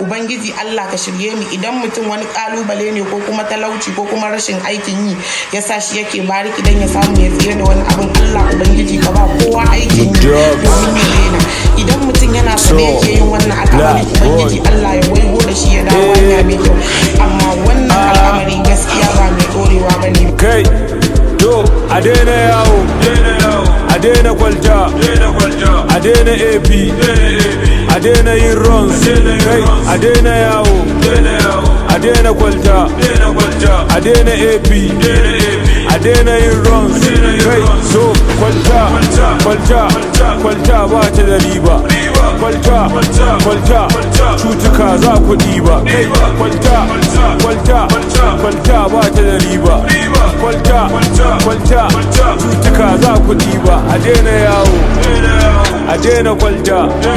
ubangiji Allah ka shirye mu idan mutum wani kalubale ne ko kuma talauci ko kuma rashin aikin yi ya sa shi yake bariki dan ya samu ya tsira da wani abin Allah ubangiji ka ba kowa aikin yi domin ya daina idan mutum yana so da yake yin wannan al'amari ubangiji Allah ya waigo da shi ya dawo hanya mai kyau amma wannan al'amari gaskiya ba mai dorewa bane kai to a daina yawo a daina kwalta a daina ap a daina yin runs kai a daina yawo a daina kwalta a daina ap a daina yin runs kai so kwalta kwalta kwalta ba ta da riba kwalta kwalta cutuka za ku ɗiba kai kwalta kwalta kwalta ba ta da riba kwalta kwalta cutuka za ku ɗiba a daina yawo a daina kwalta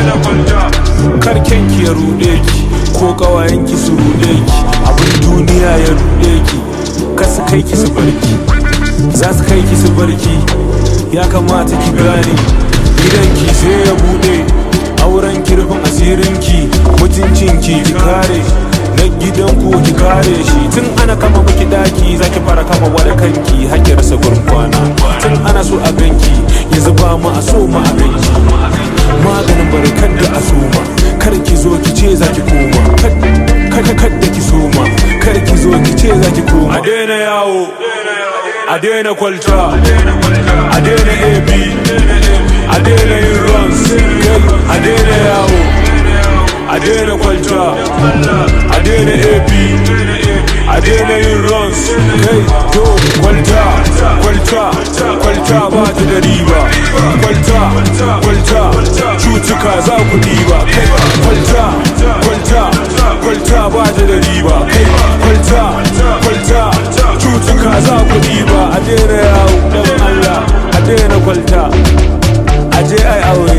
karken ki ya ruɗe ki ko ƙawayen ki su ruɗe ki abin duniya ya ruɗe ki kasu kai ki su barki za su kai ki su barki ya kamata ki gane gidan ki sai ya buɗe auren kirfin asirin ki mutuncin ki ki kare na gidan ku ki kare shi tun ana kama miki daki zaki fara kama wada kanki hakki rasa gurin kwana tun ana so a ganki yanzu ba mu a so mu a ganki maganin barkan da a soma kar ki zo ki ce zaki koma kada kada ki soma kar ki zo ki ce zaki koma a daina yawo a daina kwalta a daina ab a daina yin runs a daina yawo a daina kwalta a daina ap a daina yin runs kai to kwalta kwalta kwalta ba ta da riba kwalta kwalta cutuka za ku diba kai kwalta kwalta kwalta ba ta da riba kai kwalta kwalta cutuka za ku diba a daina yawo dan Allah a daina kwalta a je ai aure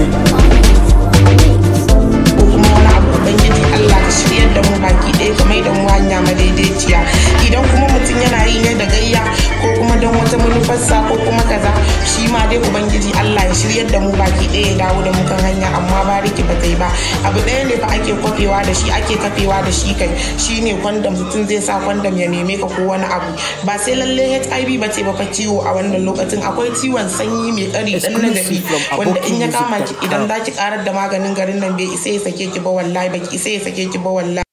ko kuma wani abu ubangiji Allah ka shiryar da mu baki ɗaya ka mai da mu hanya madaidaiciya idan kuma mutum yana yi ne da gayya ko kuma don wata manufarsa ko kuma kaza shi ma dai ubangiji Allah ya shiryar da mu baki ɗaya ya dawo da mu kan hanya amma bariki ba ta yi ba abu ɗaya ne fa ake kwafewa da shi ake kafewa da shi kai shine kwandam mutum zai sa kwandam ya neme ka ko wani abu ba sai lalle HIV ba ce ba fa ciwo a wannan lokacin akwai ciwon sanyi mai ƙari dan na gari wanda in ya kama ki idan za ki karar da maganin garin nan bai isa ya sake ki ba wallahi baki isa ya sake ki ba wallahi